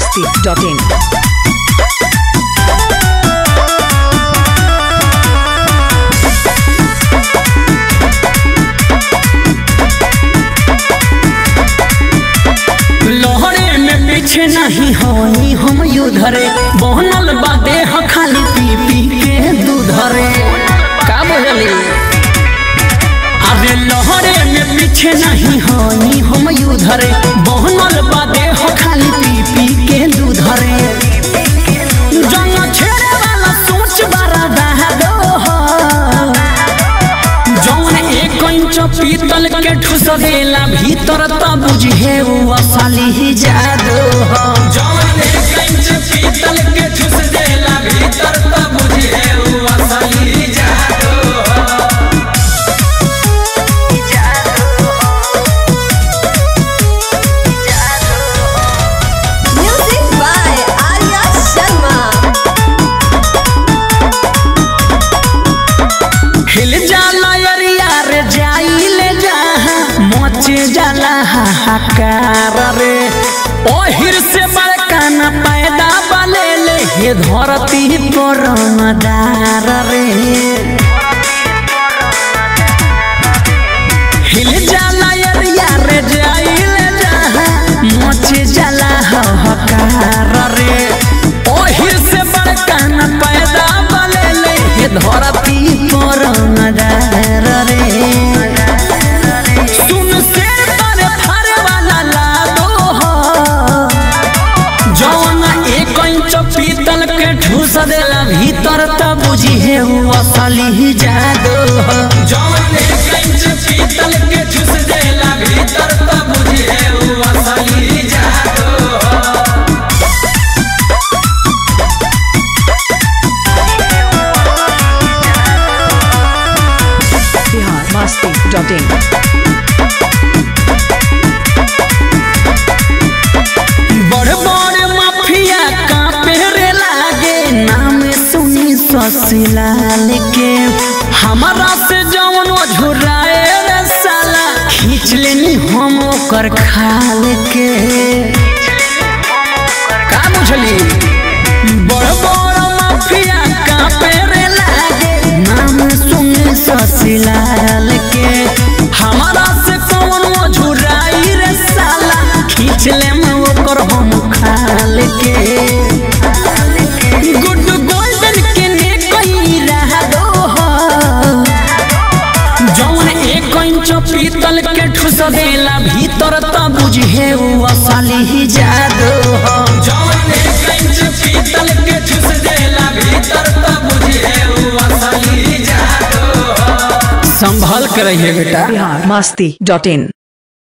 masti.in. लहरे में पीछे नहीं होनी हम युधरे बनल बा देह खाली पी पी के दूधरे का बोली अरे लहरे में पीछे नहीं होनी हम युधरे बनल बा देह खाली पी पी के दूधरे जंग छेड़े वाला सोच बड़ा दहदो जौन एक इंच पीतल के ठुस देला भीतर त बुझे उ असली ही जादू हो जौन एक इंच पीतल के ठुस देला भीतर त बुझे उ असली ही जादू हो Music by Arya Sharma. हिल जाला अरिया रे जाइले जहाँ मचे जाला हाहाकार रे ओहिर से बड़का न पैदा बलेले हे धरती पर मदार रे हिल जाला अरिया रे जाइले जहाँ मचे जाला हाहाकार रे ओहिर से बड़का न पैदा बलेले हे धरती पर मदार रे सुन शेर पर थारे वाला लादो हो जौन एक इंच पीतल के ठूस देला भीतर त बुझी है उ असली ही जादू हो जौन एक इंच पीतल के ठूस देला भीतर त बुझी है उ असली ही जादू हो Bihar masti.in. बड़ बड़ माफिया कांपे रे लागे नाम सुनी ससलाल के हमारा से जवन झुराए रे साला खींच लेनी हम ओकर खाल के का बुझली बड़ बड़ माफिया कांपे रे लागे नाम सुनी ससलाल के हमारा से कौन झुराई रे साला खींच ले मैं ओकर हम खाल के गुड गोल्डन के ने कहीं रह दो हो जौन एक इंच पीतल के ठुस देला भीतर त बुझे उ असली ही जादू हो जौन एक इंच पीतल के ठुस देला भीतर त बुझे उ असली ही जादू हो संभल कर रहिए बेटा Bihar masti.in.